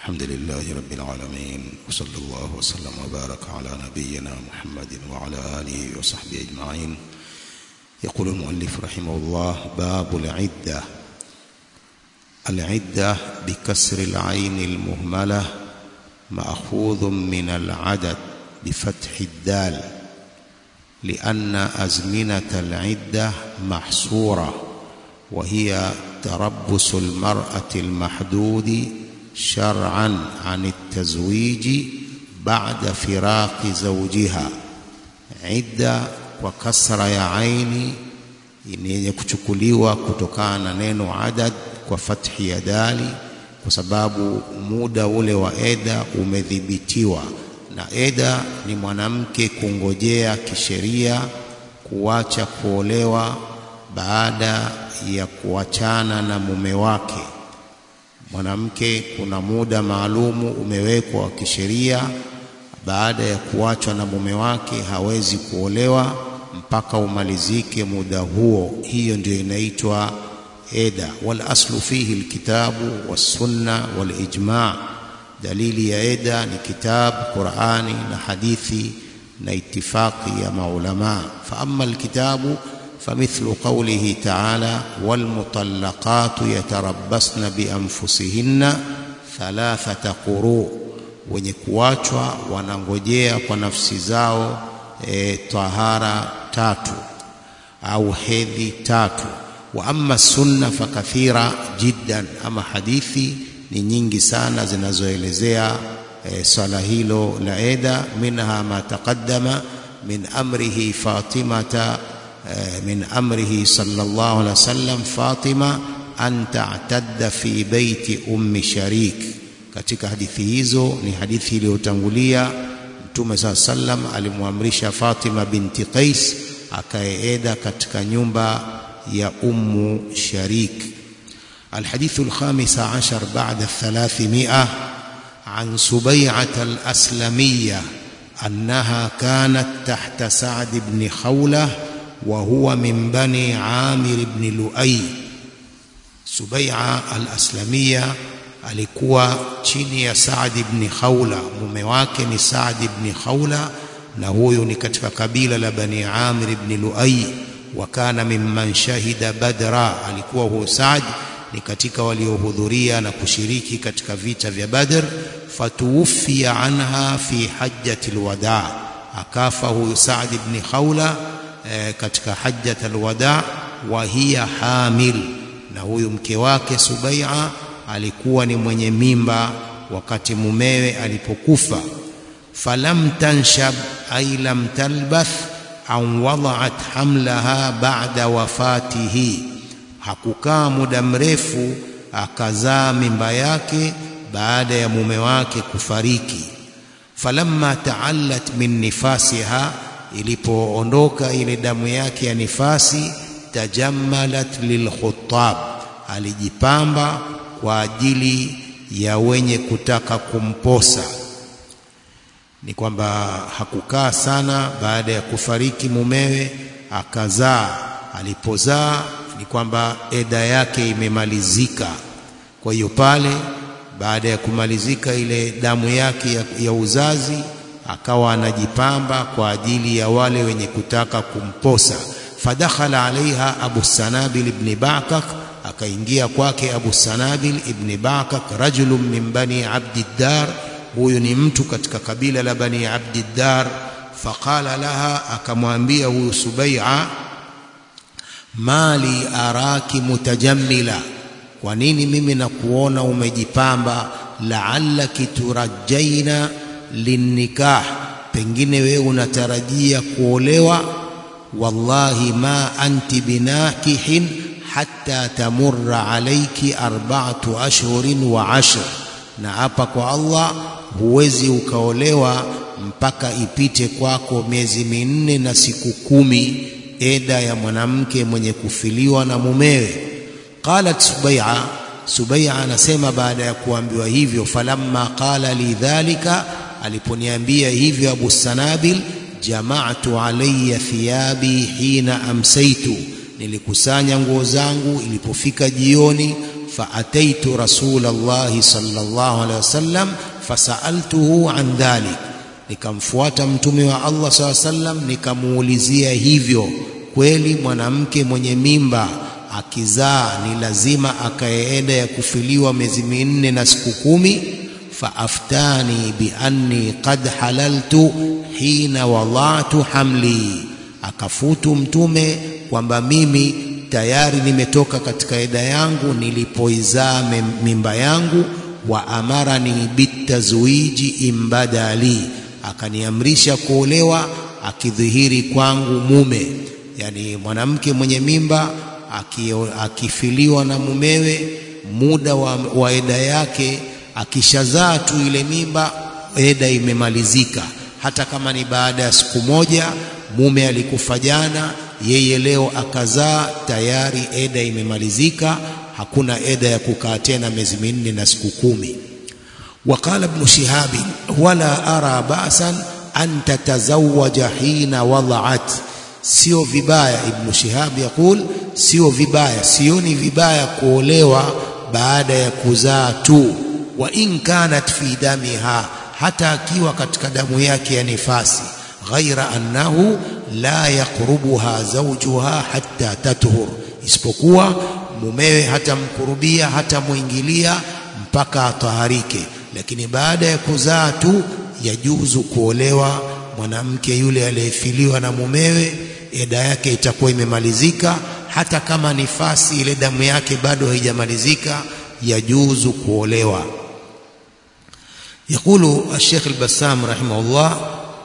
الحمد لله رب العالمين وصلى الله وسلم وبارك على نبينا محمد وعلى آله وصحبه أجمعين يقول المؤلف رحمه الله باب العدة العدة بكسر العين المهملة مأخوذ من العدد بفتح الدال لأن أزمنة العدة محصورة وهي تربص المرأة المحدود شرعا عن التزويج بعد فراق زوجها عدة وكسر ya aini ni yenye kuchukuliwa kutokana na neno adad kwa fathi ya dali kwa sababu muda ule wa eda umedhibitiwa na eda ni mwanamke kungojea kisheria kuacha kuolewa baada ya kuachana na mume wake mwanamke kuna muda maalumu umewekwa wa kisheria baada ya kuachwa na mume wake hawezi kuolewa mpaka umalizike muda huo hiyo ndio inaitwa eda wal aslu fihi alkitabu wassunna walijma dalili ya eda ni kitabu qurani na hadithi na itifaqi ya maulama fa amma alkitabu فمثل قوله تعالى والمطلقات يتربصن بأنفسهن ثلاثة قروء wenye kuachwa wanangojea kwa nafsi zao e, tahara tatu au hedhi tatu wa amma sunna fakathira jiddan ama hadithi ni nyingi sana zinazoelezea e, swala hilo la eda minha ma taqaddama min amrihi fatimata من أمره صلى الله عليه وسلم فاطمة أن تعتد في بيت أم شريك katika hadithi hizo ni hadithi iliyotangulia Mtume saa sallam alimwamrisha Fatima binti Qais akaeeda katika nyumba ya Ummu Sharik. الحديث الخامس عشر بعد الثلاثمائة عن سبيعة الأسلمية أنها كانت تحت سعد بن خولة وهو من بني عامر بن لؤي سبيعة الأسلمية alikuwa chini ya Saad ibn Khawla mume wake ni Saad ibn Khawla na huyo ni katika kabila la Bani Amir ibn Luai wa kana mimman shahida Badra alikuwa huyo Saad ni katika waliohudhuria na kushiriki katika vita vya Badr fatuwfiya anha fi hajjati alwada akafa huyo Saad ibn Khawla e, katika hajjat alwada wa hiya hamil na huyu mke wake Subai'a alikuwa ni mwenye mimba wakati mumewe alipokufa falam tanshab ay lam talbath an wada'at hamlaha ba'da wafatihi hakukaa muda mrefu akazaa mimba yake baada ya mume wake kufariki falamma ta'allat min nifasiha ilipoondoka ile damu yake ya nifasi tajammalat lilkhutab alijipamba kwa ajili ya wenye kutaka kumposa ni kwamba hakukaa sana baada ya kufariki mumewe akazaa alipozaa ni kwamba eda yake imemalizika kwa hiyo pale baada ya kumalizika ile damu yake ya, ya uzazi akawa anajipamba kwa ajili ya wale wenye kutaka kumposa fadakhala alaiha abu sanabil ibn bakak akaingia kwake abu sanabil ibn bakak rajulun min bani abdiddar huyu ni mtu katika kabila la bani abdiddar faqala laha akamwambia huyu subai'a mali araki mutajammila kwa nini mimi nakuona umejipamba la'allaki turajjaina linnikah pengine wewe unatarajia kuolewa wallahi ma anti binakihin hatta tamurra alayki arba'atu ashhurin wa ashr na hapa kwa Allah huwezi ukaolewa mpaka ipite kwako miezi minne na siku kumi eda ya mwanamke mwenye kufiliwa na mumewe qalat subai'a subai'a anasema baada ya kuambiwa hivyo falamma qala li dhalika aliponiambia hivyo Abu Sanabil jama'tu alayya thiyabi hina amsaitu nilikusanya nguo zangu ilipofika jioni faataitu rasulallahi sallallahu alaihi wasallam fasaltuhu an dhalik nikamfuata mtume wa Allah saa sallam nikamuulizia hivyo kweli mwanamke mwenye mimba akizaa ni lazima akaeenda ya kufiliwa miezi minne na siku kumi faaftani bianni qad halaltu hina wadatu hamli akafutu mtume kwamba mimi tayari nimetoka katika eda yangu nilipoizaa mimba yangu wa amarani bitazwiji imbadali akaniamrisha kuolewa akidhihiri kwangu mume yani mwanamke mwenye mimba akifiliwa na mumewe muda wa, wa eda yake akishazaa tu ile mimba eda imemalizika hata kama ni baada ya siku moja mume alikufa jana yeye leo akazaa tayari eda imemalizika hakuna eda ya kukaa tena miezi minne na siku kumi وقال ابن شهاب ولا أرى بأسا أن تتزوج حين وضعت sio vibaya ibn shihab yakul sio vibaya sioni vibaya kuolewa baada ya kuzaa tu wa in kanat fi damiha hata akiwa katika damu yake ya nifasi ghaira annahu la yaqrubuha zawjuha hatta tathur isipokuwa mumewe hatamkurubia hatamwingilia mpaka ataharike lakini baada ya kuzaa tu yajuzu kuolewa mwanamke yule aliyefiliwa na mumewe eda yake itakuwa imemalizika hata kama nifasi ile damu yake bado haijamalizika yajuzu kuolewa يقول الشيخ البسام رحمه الله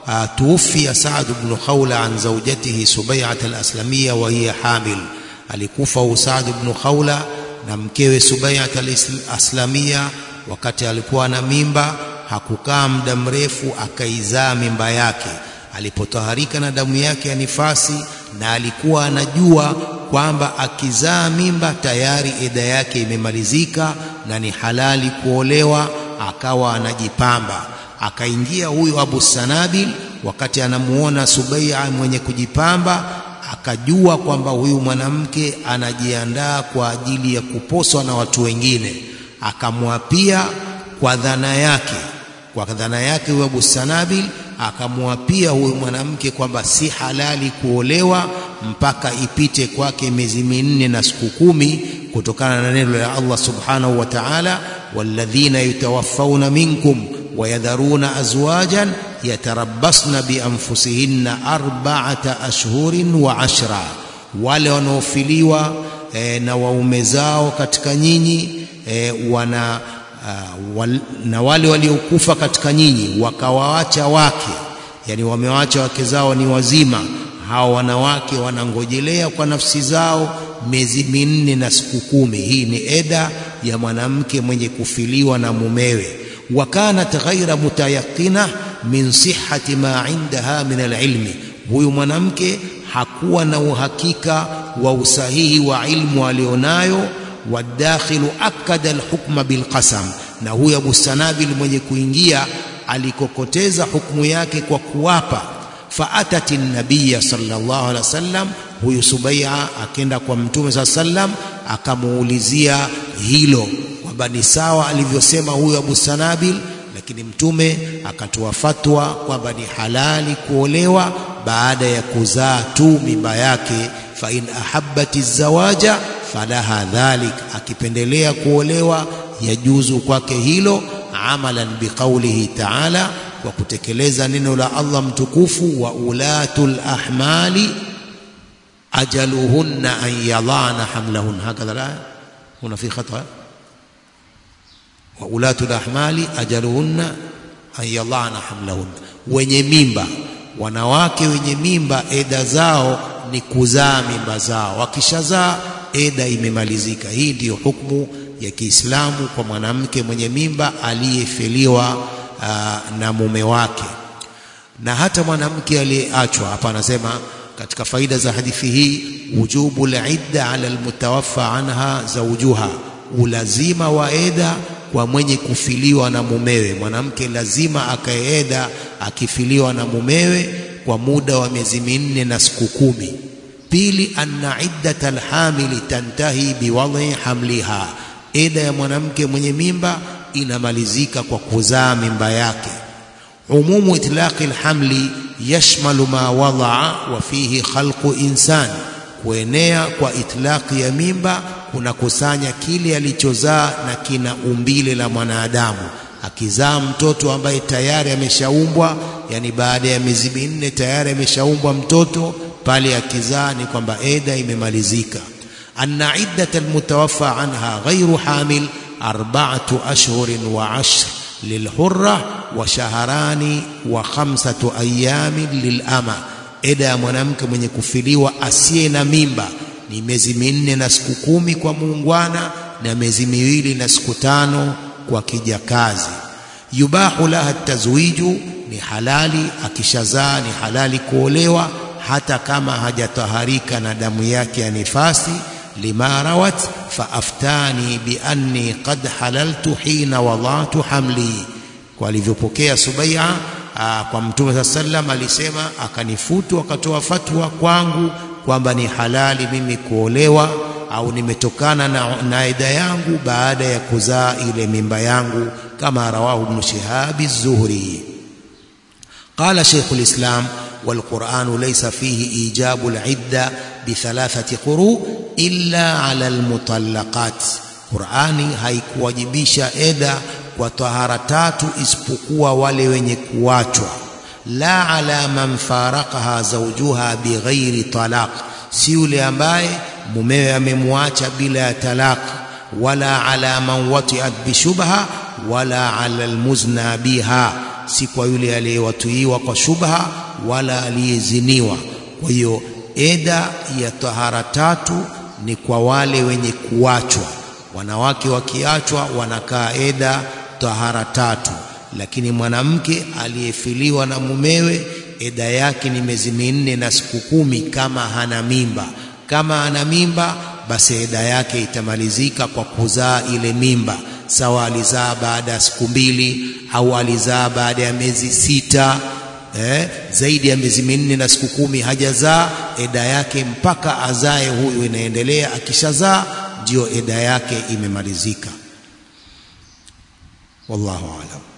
توفي سعد بن خولة عن زوجته سبيعة الأسلمية وهي حامل alikufa Saad ibn Khawla na mkewe Subai'at al-Aslamia wakati alikuwa na mimba hakukaa muda mrefu akaizaa mimba yake alipotaharika na damu yake ya nifasi na alikuwa anajua kwamba akizaa mimba tayari eda yake imemalizika na ni halali kuolewa akawa anajipamba akaingia huyu Abu Sanabil wakati anamuona Subai'a mwenye kujipamba akajua kwamba huyu mwanamke anajiandaa kwa ajili ya kuposwa na watu wengine akamwapia kwa dhana yake kwa dhana yake huyu Abu Sanabil akamwapia huyu mwanamke kwamba si halali kuolewa mpaka ipite kwake miezi minne na siku kumi kutokana na neno la Allah subhanahu wa ta'ala walladhina yutawaffawna minkum wayadharuna azwajan yatarabbasna bianfusihinna arba'ata ashhurin wa ashra wale wanaofiliwa e, na waume zao katika nyinyi e, wana uh, wal, na wale waliokufa katika nyinyi wakawaacha wake yani wamewaacha wake zao ni wazima hao wanawake wanangojelea kwa nafsi zao miezi minne na siku kumi hii ni eda ya mwanamke mwenye kufiliwa na mumewe wakanat ghaira mutayaqina min sihhati ma indaha min alilmi huyu mwanamke hakuwa na uhakika wa usahihi wa ilmu alionayo wadakhilu akada alhukma bilqasam na huyu Abu Sanabil mwenye kuingia alikokoteza hukumu yake kwa kuwapa faatati nabiya sallallahu alaihi wasallam huyu Subai'a akenda kwa mtume saa sallam akamuulizia hilo kwamba ni sawa alivyosema huyu Abu Sanabil lakini mtume akatoa fatwa kwamba ni halali kuolewa baada ya kuzaa tu mimba yake fa in ahabbati zawaja falaha dhalik akipendelea kuolewa yajuzu kwake hilo amalan biqaulihi ta'ala kwa kutekeleza neno la Allah mtukufu wa ulatul ahmali ajaluhunna an yadhana hamlahun hakadha la huna fi khata wa ulatul ahmali ajaluhunna an yadhana hamlahun wenye mimba wanawake wenye mimba eda zao ni kuzaa mimba zao wakishazaa eda imemalizika hii ndiyo hukumu ya Kiislamu kwa mwanamke mwenye mimba aliyefiliwa uh, na mume wake na hata mwanamke aliyeachwa hapa anasema katika faida za hadithi hii wujubu lidda ala almutawaffa anha zawjuha ulazima wa eda kwa mwenye kufiliwa na mumewe mwanamke lazima akaeda akifiliwa na mumewe kwa muda wa miezi minne na siku kumi pili anna iddata alhamili tantahi biwadhi hamliha eda ya mwanamke mwenye mimba inamalizika kwa kuzaa mimba yake umumu itlaqi alhamli yashmalu ma wadaa wa fihi khalqu insan kuenea kwa itlaqi ya mimba kunakusanya kile alichozaa na kina umbile la mwanadamu akizaa mtoto ambaye tayari ameshaumbwa yani baada ya miezi minne tayari ameshaumbwa mtoto pale akizaa ni kwamba eda imemalizika anna iddata almutawaffa anha ghairu hamil arba'atu ashhurin wa ashr lilhurra wa shaharani wa khamsatu ayamin lilama eda ya mwanamke mwenye kufiliwa asiye na mimba ni miezi minne na siku kumi kwa muungwana na miezi miwili na siku tano kwa kijakazi yubahu laha tazwiju ni halali akishazaa ni halali kuolewa hata kama hajataharika na damu yake ya nifasi lima rawat faaftani bianni qad halaltu hina wadatu hamli kwa alivyopokea Subai'a kwa Mtume saa sallam alisema akanifutu akatoa fatwa kwangu kwamba ni halali mimi kuolewa au nimetokana na, na ida yangu baada ya kuzaa ile mimba yangu kama rawahu ibn Shihab az-Zuhri قال شيخ الإسلام والقرآن ليس فيه إيجاب العدة بثلاثة قروء إلا على المطلقات قرآني haikuwajibisha eda kwa tahara tatu isipokuwa wale wenye kuachwa la ala man faraqaha zawjuha bighairi talaq si yule ambaye mumewe amemwacha bila ya talaq wala ala man wati'at bishubha wala ala almuzna biha si kwa yule aliyewatuiwa kwa shubha wala aliyeziniwa kwa hiyo eda ya tahara tatu ni kwa wale wenye kuachwa wanawake wakiachwa wanakaa eda tahara tatu lakini mwanamke aliyefiliwa na mumewe eda yake ni miezi minne na siku kumi kama hana mimba kama ana mimba basi eda yake itamalizika kwa kuzaa ile mimba sawa alizaa baada ya siku mbili au alizaa baada ya miezi sita eh, zaidi ya miezi minne na siku kumi hajazaa eda yake mpaka azae huyu inaendelea akishazaa ndio eda yake imemalizika wallahu aalam